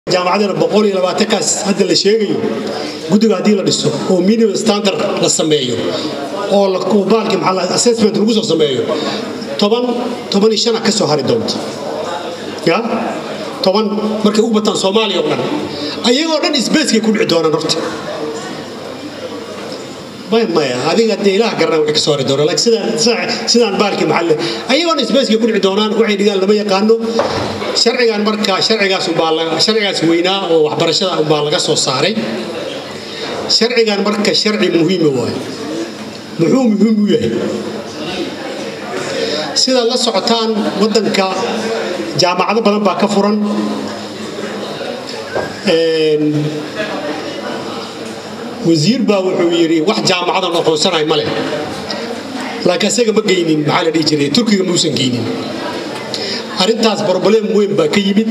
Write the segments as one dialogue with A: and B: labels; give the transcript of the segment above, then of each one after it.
A: jaamacadana boqol iyo labaatankaas hadda la sheegayo guddiga haddii la dhiso oo minimum standard la sameeyo oo baalki maxaa assessment lagu soo sameeyo toban toban iyo shana ka soo hari doonta ya toban markay ugu bataan soomaaliya oo dhan ayagoo dhan isbeeskay ku dhici doonaan horta maya adiga dee ilaah garana waxay kasoo hari doonaan laakiin sidaan sidaan baalkii maxalle ayagoo dhan isbeeskay ku dhici doonaan waxay dhigaan lama yaqaano sharcigan markaa sharcigaas umbaa sharcigaas weynaa oo waxbarashada umbaa laga soo saaray sharcigan marka sharci muhiima waayo muxuu muhiim u yahay sidaad la socotaan waddanka jaamacado badan baa ka furan wasiir baa wuxuu yidhi wax jaamacadan aqoonsanahay ma leh laakiin isaga ma geynin maxaa la dhihi jiray turkiga muusan geynin arrintaas broblem weyn baa ka yimid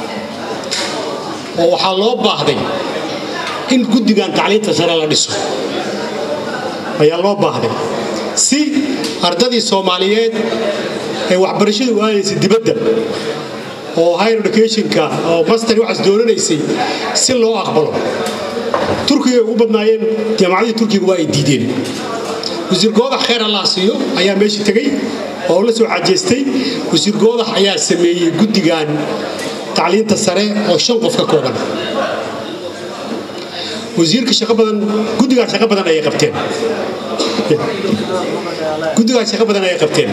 A: oo waxaa loo baahday in guddigan tacliinta sare la dhiso ayaa loo baahday si ardadii soomaaliyeed ee waxbarashadu aadaysay dibadda oo higher educationka oo master waxaas doonanaysay si loo aqbalo turkiga ugu badnaayeen jaamacadii turkiga waa ay diideen wasiir goodax khayr allah siiyo ayaa meesha tegey oo la soo xajeestay wasiir goodax ayaa sameeyey guddigan tacliinta sare oo shan qof ka kooban wasiirka shaqo badan guddigaa shaqo badan ayay qabteen guddigaa shaqo badan ayay qabteen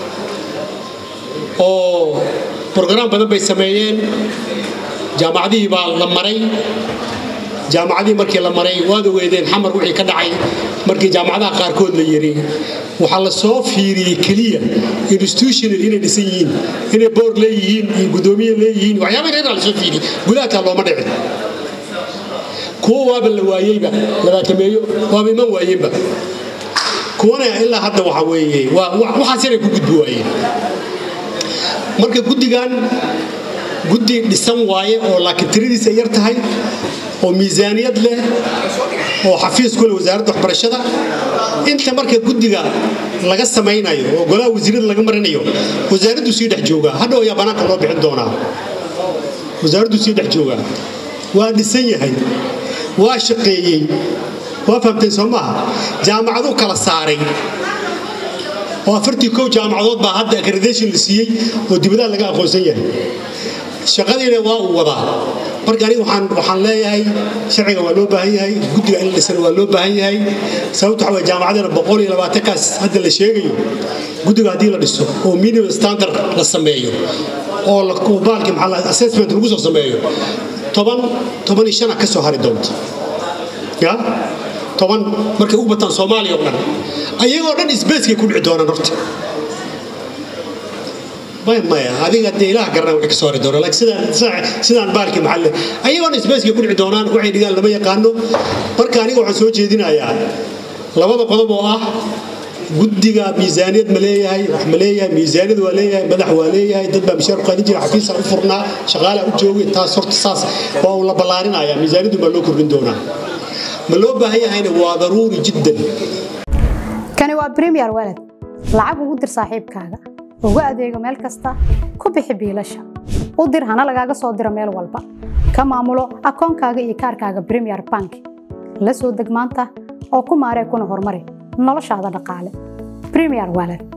A: oo brograam badan bay sameeyeen jaamacadihii baa la maray jaamacadihii markii la maray waad ogeedeen xamar wixii ka dhacay markii jaamacadaha qaarkood la yiri waxaa la soo fiiriyey keliya institutional inay dhisan yihiin inay boor leeyihiin iyo guddoomiye leeyihiin waxyaaba reeraa la soo fiiriyey gudahataa looma dhicin kuwo waaba la waayeyba labaatameeyo waaba iman waayeenba kuwana ilaa hadda waxa weeye waxaas inay ku gudbi waayeen marka guddigan guddi dhisan waaye oo laakiin tiradiisa yar tahay oo miisaaniyad leh oo xafiis ku leh wasaaradda waxbarashada inta marka guddiga laga samaynayo oo golaha wasiirada laga marinayo wasaaraddu sii dhex joogaa hadhow ayaa banaanka loo bixin doonaa wasaaraddu sii dhex joogaa waa dhisan yahay waa shaqeeyey waa fahamteen soo maaha jaamacaduu kala saaray oo afartii kow jaamacadood baa hadda accreditation la siiyey oo dibadaha laga aqoonsan yahay shaqadiina waa uu wadaa marka aniga waxaan waxaan leeyahay sharciga waa loo baahan yahay guddiga in la dhisana waa loo baahan yahay sababta waxa weye jaamacadana boqol iyo labaatankaas hadda la sheegayo guddiga haddii la dhiso oo minimum standard la sameeyo oo baalki maxaa assessment lagu soo sameeyo toban toban iyo shana ka soo hari doonta ya toban markay ugu bataan soomaaliya oo dhan ayagoo dhan isbeeskay ku dhici doonaan horta maya adiga dee ilaah garana waxay kasoo hari doonaan laakiin sidaan sidaan baalkii maxalle ayagoo dhan isbeeskay ku dhici doonaan waxay dhigaan lama yaqaano marka aniga waxaan soo jeedinayaa labada qodob oo ah guddiga miisaaniyad ma leeyahay wax ma leeyahay miisaaniyad waa leeyahay madax waa leeyahay dad baa mishaar qaadin jira xafiisa u furnaa shaqaalaa u joogay taas horta saas waa uu la ballaarinaya miisaaniyaddu baa loo kordhin doonaa ma loo baahan yahayna waa daruuri jiddan
B: kani waa premier walad lacag ugu dir saaxiibkaaga ugu adeego meel kasta ku bixi biilasha u dir hana lagaaga soo diro meel walba ka maamulo akoonkaaga iyo kaarkaaga premier bank la soo deg maanta oo ku maaree kuna horumari noloshaada dhaqaale premier walad